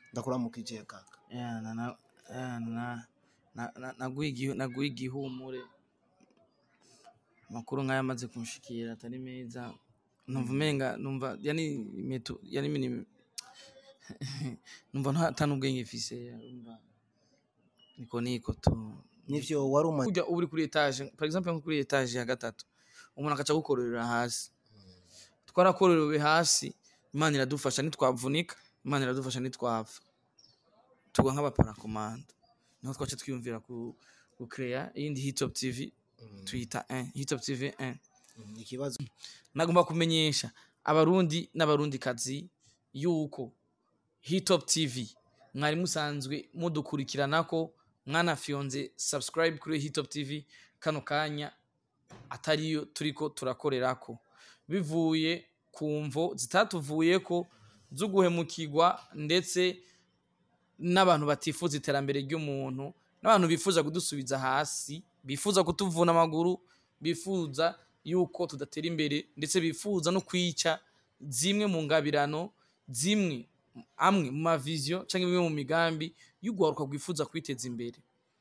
ndakuramukije kaka yana na yana na na- na- naguha igihu- naguha igihumure amakuru nk'aya amaze kunshikira atari meza numva umenga numva yani metu yani mini numva nta nta n'ubwenge mfise urumva niko niko tu nivyo wari umaze kurya uba uri kuri etage par exemple nko kuri etage ya gatatu umuntu akaca gukororera hasi twarakororewe hasi imana iradufasha ntitwavunika imana iradufasha ntitwapfa tugwa nk'abaparakomanda niho twaca twiyumvira ku gukereya iyindi hitop tv tuyita 1 hitop tv 1 Mm, ikibazo nagomba kumenyesha abarundi n'abarundikazi yuko hitop tv mwari musanzwe mudukurikiranako mwanafyonze subscribe kuri hitop tv kano kanya atariyo turiko turakorerako bivuye ku mvo zitatuvuyeko zo guhemukirwa ndetse n'abantu batifuza iterambere ry'umuntu n'abantu bifuza kudusubiza hasi bifuza kutuvuna amaguru bifuza yuko tudatera imbere ndetse bifuza no kwica zimwe mu ngabirano zimwe amwe mu maviziyo cyangwa imwe mu migambi y'urwaruka rwifuza kwiteza imbere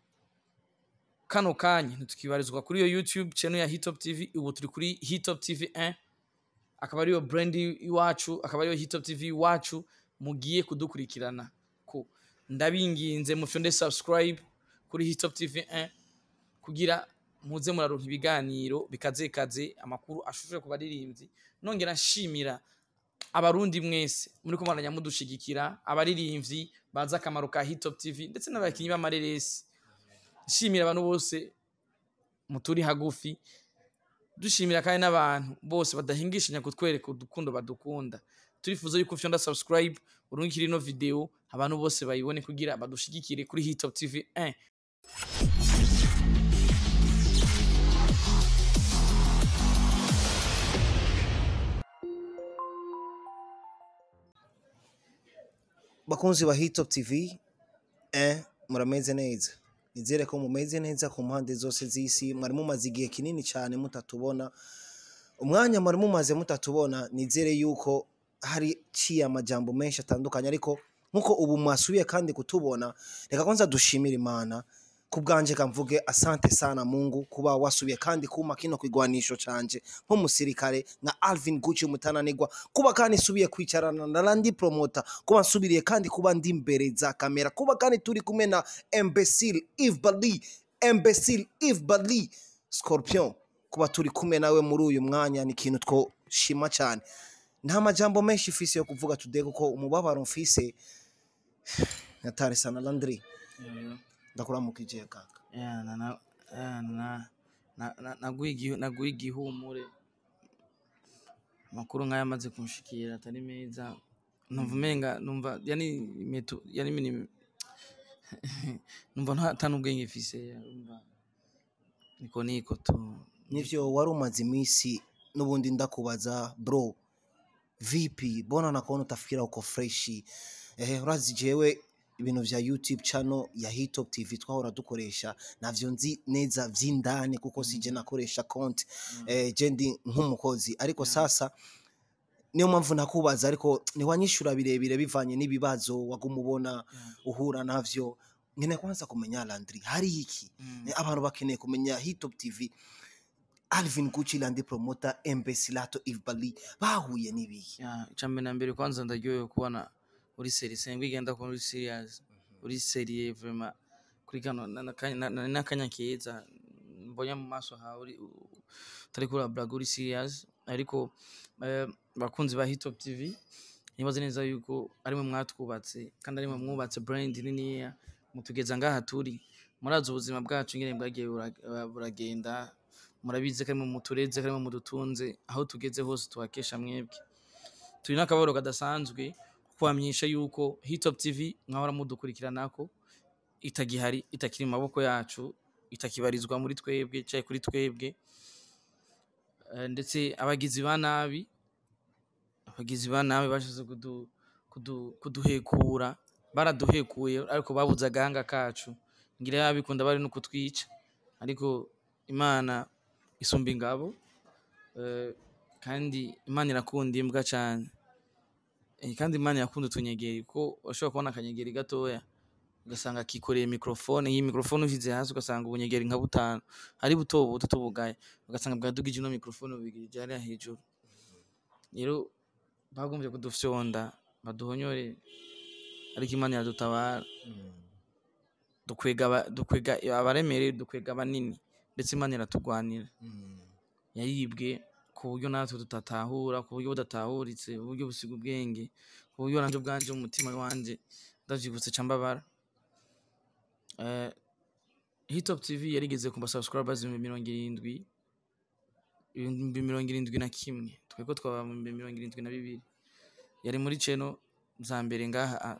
kano kanya ntitukibarizwa kuri iyo youtube channel ya hitop tv ubu turi kuri hitop tv 1 akaba ariyo brand iwacu akaba ariyo hitop tv iwacu mugiye kudukurikirana ko ndabinginze mufyonde subscribe kuri hitop tv 1 kugira muze muraronka ibiganiro bikazekaze amakuru ashushe ku baririmbyi nongera nshimira abarundi mwese muri kumwaranya mudushigikira abaririmbyi bazi akamaro ka hitop tv ndetse n'abakinnyi b'amareresi nshimira abantu bose muturi hagufi dushimira kandi n'abantu bose badahingishanya kutwereka udukundo badukunda turifuza yuko ufyonda subscribe urungikira ino video abantu bose bayibone kugira badushigikire kuri hitop tv 1 bakunzi ba hitop tv eh, murameze neza nizere ko mumeze neza ku mpande zose z'isi mwari mumaze igihe kinini cyane mutatubona umwanya mwari mumaze mutatubona nizere yuko hari ciye amajambo menshi atandukanye ariko nkuko ubu mwasubiye kandi kutubona reka kwanza dushimire imana ku bwanje kamvuge asante sana mungu kuba wasubiye kandi kuma kino kigwanisho canje nk'umusirikare nka alvin gucci umutananigwa kuba kandi subiye kwicarana na randi promota kuba nsubiriye kandi kuba ndi imbere za kamera kuba kandi turi kumwe na imbecile eve bali imbecile eve bali scorpion kuba turi kumwe nawe muri uyu mwanya ni ikintu twoshima cyane nta majambo menshi mfise yo kuvuga today kuko umubabaro mfise natari sana landry ndakuramukije kaka yana na yana na na- naguha igihu- naguha igihumure amakuru nk'aya amaze kunshikira atari meza numva umenga numva yani metu yani mini numva nta nta n'ubwenge mfise urumva niko niko tu nivyo wari umaze iminsi n'ubundi ndakubaza bro vipi bona nakubona utafikira uko freshi eh, urazi jewe ibintu vya youtube channel ya hitop tv twahora dukoresha navyo nzi neza vy'indani kuko sije nakoresha konti eh, je ndi nk'umukozi ariko Yeah. sasa niyo mpamvu nakubaza ariko ntiwanyishura birebire bivanye n'ibibazo waguma ubona Yeah. uhura navyo nkeneye kwanza kumenya landry hari iki Mm. Eh, abantu bakeneye kumenya hitop tv alvin gucci landi promota embesilato ivbali bahuye n'ibihe Ya, icambere na mbere kwanza ndaryohewe kubona uri seri sengwe igenda kubona uri serious uri serie vraiment kuri kano na- na- na- na- n'akanya keza mbonye mu maso hawe uri u- utari kuri blague uri serious ariko eh, bakunzi ba hitop tv nibaze neza yuko arimwe mwatwubatse kandi arimwe mwubatse brand niniya mutugeza ngaha turi murazi ubuzima bwacu ingene bwagiye bura- buragenda murabizi ko arimwe mutureze ko arimwe mudutunze aho tugeze hose tuhakesha mwebwe turi n'akababaro kadasanzwe kubamenyesha yuko hitop tv mwahora mudukurikiranako itagihari itakiri mu maboko yacu itakibarizwa muri twebwe cyangwa kuri twebwe Eh, ndetse abagizi ba nabi abagizi ba nabi bashize kudu, kudu, kuduhekura baraduhekuye ariko babuze agahanga kacu ngira yabikunda bari no kutwica ariko imana isumba ingabo eh, kandi imana irakunda imbwa cyane Eh, kandi imana yakunda utunyegeri ko ushobora kubona akanyegeri gatoya ugasanga kikoreye mikrofone iyi mikrofone ushize hasi ugasanga ubunyegeri nka butanu ari buto buto tubugaye ugasanga bwadugije ino mikrofone bubigirije hariya hejuru rero bagomvye kudufyonda baduhonyore ariko imana iradutabara dukwega aba- dukwega abaremereye dukwega abanini ndetse imana iratugwanira yaribwe ku buryo natwe tudatahura ku buryo budatahuritse uburyo busiga ubwenge ku buryo nanje ubwanje mu mutima wanje ndavyibutse ca mbabara Eh, hitop tv yarigeze ku basubscribers ibihumbi mirongo irindwi ibihumbi mirongo irindwi na kimwe twebwe twaba mu bihumbi mirongo irindwi na bibiri yari muri channel za mbere ngaha ah,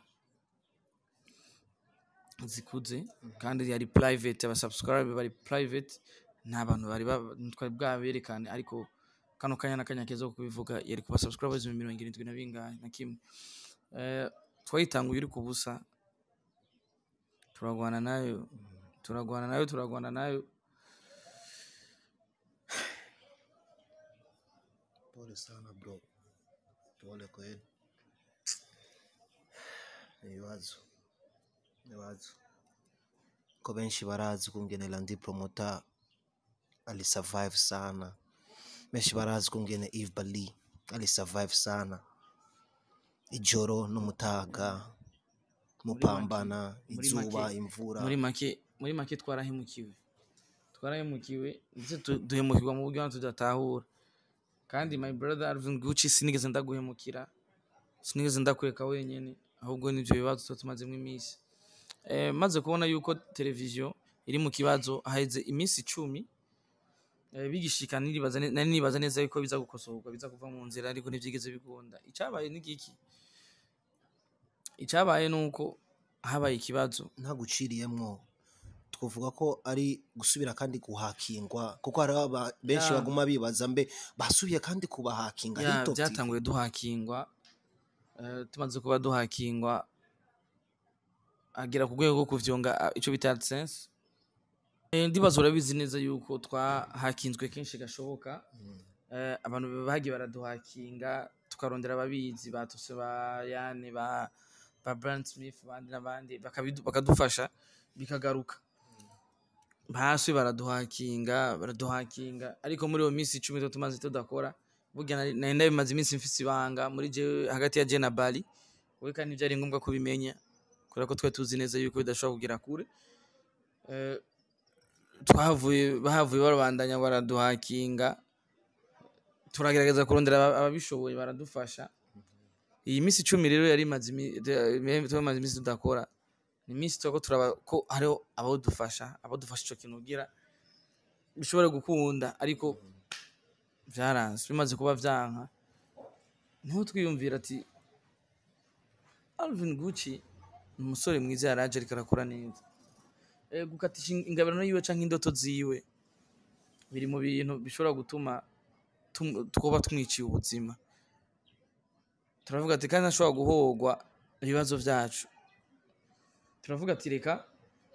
zikuze kandi yari private abasubscribe bari private nta bantu bari ba- twari bwaberekane ariko kano kanya n'akanya keza ko kubivuga yari ku basubscribers ibihumbi mirongo irindwi na bingahe na kimwe Eh, twayitanguye iri ku busa turagwana nayo turagwana nayo turagwana nayo Pole sana bro, pole kweli. Ni ibibazo, ni ibibazo ko benshi barazi kungene Landi Promota ali survive sana, benshi barazi kungene Eve Bali ali survive sana, ijoro n'umutaga mupambana muri izuba make- imvura muri make muri make twarahemukiwe twarahemukiwe ndetse tu- duhemukirwa mu buryo tudatahura kandi my brother Alvin Gucci sinigeze ndaguhemukira sinigeze ndakureka wenyene ahubwo nivyo bibazo tuba tumazemo iminsi eh, maze kubona yuko televiziyo iri mu kibazo haheze iminsi icumi eh, bigishika niribaza ne- nari nibaza neza yuko biza gukosorwa biza kuva mu nzira ariko ntivyigeze bikunda icabaye ni giki icabaye nuko habaye ikibazo ntaguciriyemwo twavuga ko ari gusubira kandi guhakingwa kuko hari aba- benshi Ya. baguma bibaza mbe basubiye kandi kubahakinga ya Hilltop TV. byatanguye duhakingwa eh, tumaze kuba duhakingwa agera ku rwego rwo kuvyonga ah, ico bita AdSense Eh, ndibaza urabizi neza yuko twahakinzwe kenshi gashoboka Eh, abantu bagiye baraduhakinga tukarondera ababizi batuse ba Yane ba ba Brand Smith bandi n'abandi bakabidu- bakadufasha bikagaruka hasi baraduhakinga baraduhakinga ariko muri iyo minsi icumi tuba tumaze tudakora burya nari nari ndabimaze iminsi mfise ibanga muri je hagati ya je na Bali we kandi byari ngombwa kubimenya kubera ko twari tuzi neza yuko bidashobora kugera kure Eh, twahavuye bahavuye barabandanya baraduhakinga turagerageza kurondera aba- ababishoboye baradufasha iyi minsi icumi rero yari imaze imi- de- tumaze iminsi tudakora ni iminsi turako turaba ko hariho abadufasha abadufasha ico kintu kugira bishobore gukunda ariko vyaranze bimaze kuba vyanka niho twiyumvira ati Alvin Gucci ni umusore mwiza yaraje ariko arakora neza Eh, gukatisha ingabirano yiwe canke indoto ziwe biri mu bintu bishobora gutuma tum- twoba tumwiciye ubuzima turavuga ati kandi ashobora guhogwa ibibazo vyacu turavuga ati reka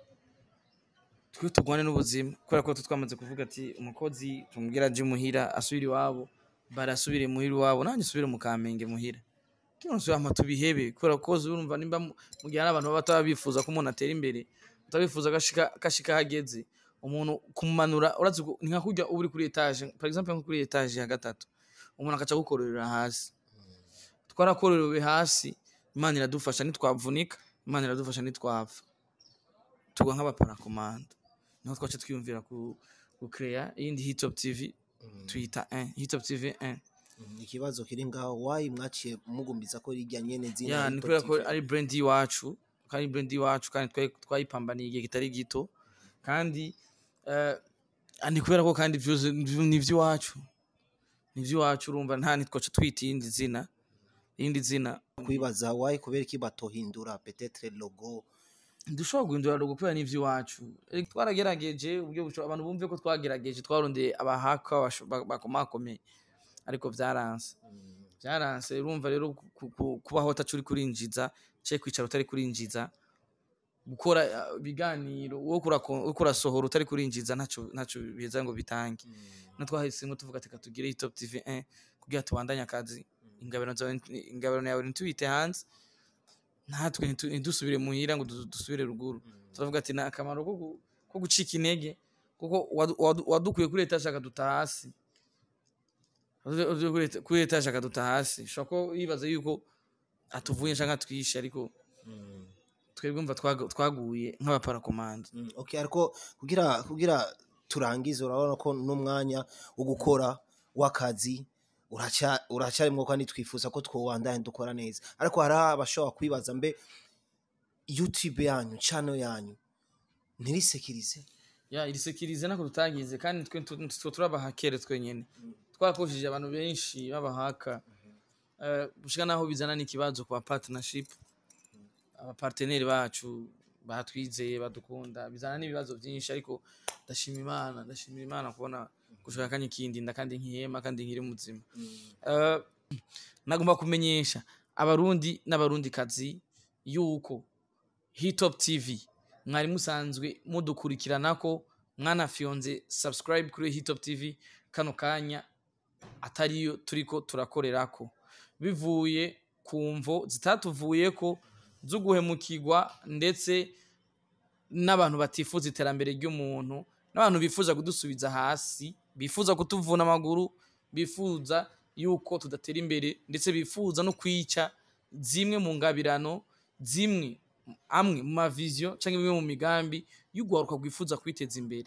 twe turwane n'ubuzima kubera ko twe twamaze kuvuga ati umukozi tumubwira aje muhira asubire iwabo barasubire muhira iwabo nanjye usubire mu kamenge muhira kino nsubira tubihebe kubera ko urumva nimba mu mu gihe hari abantu baba bataba bifuza ko umuntu atera imbere utabifuza gashika gashika hageze umuntu kumanura urazi ko- ni nka kurya uba uri kuri etage par exemple nko kuri etage ya gatatu umuntu akaca gukororera hasi twarakororewe hasi imana iradufasha ntitwavunika imana iradufasha ntitwapfa tugwa nk'abaparakomanda niho twaca twiyumvira ku gukereya iyindi hitop tv tuyita 1 hitop tv 1 Mm, ikibazo kiri ngaho wayi mwaciye mugumbiza ko rijya nyene zina ya ni Hilltop kubera ko TV. ari brand y'iwacu ko ari brand y'iwacu kandi twari- twayipambaniye igihe kitari gito kandi eh, ni kubera ko kandi vyose ni ivy'iwacu ni ivy'iwacu urumva nta nitwaca twita iyindi zina irindi zina kwibaza wayi kubera iki batohindura petetre logo dushobora guhindura logo kubera n'ivy'iwacu Erega twaragerageje uburyo bushoboka abantu bumve ko twagerageje twarondeye abahaka basho- ba- bakomakomeye ariko vyaranse vyaranse urumva rero ku- ku- ku- kubaho utaca uri kurinjiza cye kwicara utari kurinjiza gukora uh, ibiganiro wo kurako- wo kurasohora utari kurinjiza ntaco ntaco biza ngo bitange no twahisemwo tuvuga ati katugire hitop tv 1 kugira tubandanye akazi ingabano zawe nti- ingabano yawe ntituyite hanze natwe ntitu- ntidusubire muhira ngo du- dusubire ruguru turavuga ati ni akamaro ko gu- ko gucika intege kuko wadu- wadu- wadukuye kuri etaje akaduta hasi Wadukuye kuri eta- kuri etaje akaduta hasi ushobora ko yibaza yuko atuvuye canke atwishe ariko twebwe mva twagu- twaguye nk'abaparakomanda Mm, okay ariko kugira kugira turangize urabona ko n'umwanya wo gukora w'akazi uraca uracarimwo kandi twifuza ko twobandanya dukora neza ariko hari abashobora kwibaza mbe youtube yanyu channel yanyu ntirisekirize ya irisekirize nako tutagize kandi twe tu- twe turabahakere twenyene twakoresheje abantu benshi babahaka Eh, gushika naho bizana n'ikibazo ku ba partnership abaparteneri bacu batwizeye badukunda bizana n'ibibazo byinshi ariko ndashima imana ndashimira imana kubona gushaka kanya ikindi nda kandi nkihema kandi nkiri muzima Eh, nagomba kumenyesha abarundi n'abarundikazi yuko hitop tv mwari musanzwe mudukurikiranako mwanafyonze subscribe kuri hitop tv kano kanya atariyo turiko turakorerako bivuye ku mvo zitatuvuyeko zo guhemukirwa ndetse n'abantu batifuza iterambere ry'umuntu n'abantu bifuza kudusubiza hasi bifuza kutuvuna amaguru bifuza yuko tudatera imbere ndetse bifuza no kwica zimwe mu ngabirano zimwe amwe mu maviziyo cyangwa imwe mu migambi y'ugwaruka rwifuza kwiteza imbere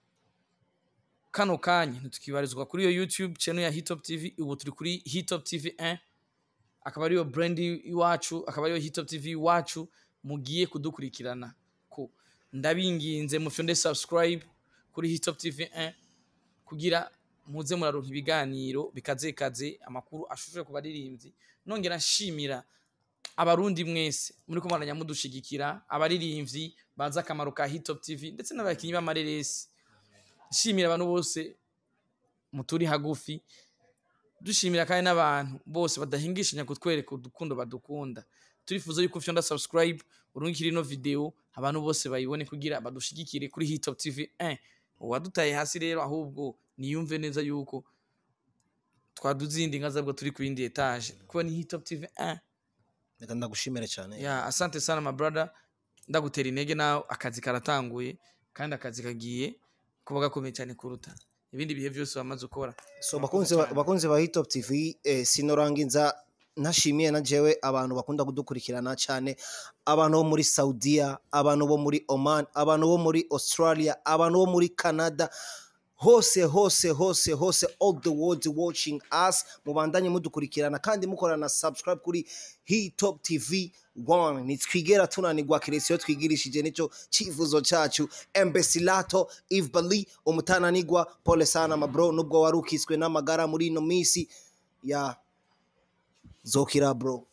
kano kanya ntitukibarizwa kuri iyo youtube channel ya hitop tv ubu turi kuri hitop tv 1 akaba ariyo brand iwacu akaba ariyo hitop tv iwacu mugiye kudukurikirana ko ndabinginze mufyonde subscribe kuri hitop tv 1 kugira muze muraronka ibiganiro bikazekaze amakuru ashushe ku baririmbyi nongera nshimira abarundi mwese muri ko mwaranya mudushigikira abaririmbyi bazi akamaro ka hitop tv ndetse n'abakinnyi b'amareresi nshimira abantu bose muturi hagufi dushimira kandi n'abantu bose badahingishanya kutwereka udukundo badukunda turifuza yuko ufyonda subscribe urungikira ino video abantu bose bayibone kugira badushigikire kuri hitop tv 1 uwadutaye hasi rero ahubwo niyumve neza yuko twaduze inga zabwo turi ku yindi etage kuba ni hitop tv 1 reka ndagushimire cyane ya asante sana my brother ndagutera intege nawe akazi karatanguye kandi akazi kagiye kuba gakomeye cyane kuruta ibindi bihe byose wamaze ukora so bakunzi ba- bakunzi ba hitop tv eh, sinorangiza ntashimiye na jewe abantu bakunda kudukurikirana cyane abantu bo muri saudiya abantu bo muri oman abantu bo muri australia abantu bo muri canada hose hose hose hose all the world watching us mubandanye mudukurikirana kandi mukorana na subscribe kuri hitop tv 1 nitwigera tunanirwa kiresiyo twigirishije nicyo cyifuzo cyacu embesilato eve bali umutananigwa pole sana mabro nubwo wari ukiswe n'amagara muri ino minsi ya zokira bro